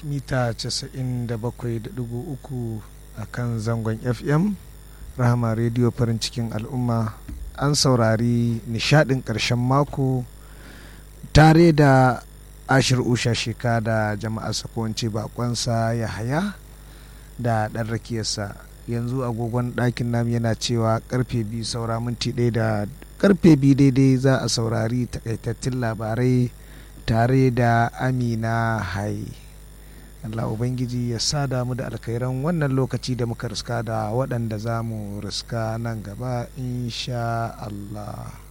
mita 97.3 a kan zangon fm rahama rediyo farin cikin al'umma an saurari nishadin ƙarshen mako tare da ashir usha sheka da jama'a sakonci bakonsa ya haya da ɗan rakiyarsa yanzu agogon ɗakin nam yana cewa karfe biyu saura minti ɗaya da karfe biyu daidai za a saurari takaitattun labarai tare da amina hai Allah Ubangiji ya sa damu da alkhairan wannan lokaci da muka riska da waɗanda za mu riska nan gaba insha Allah.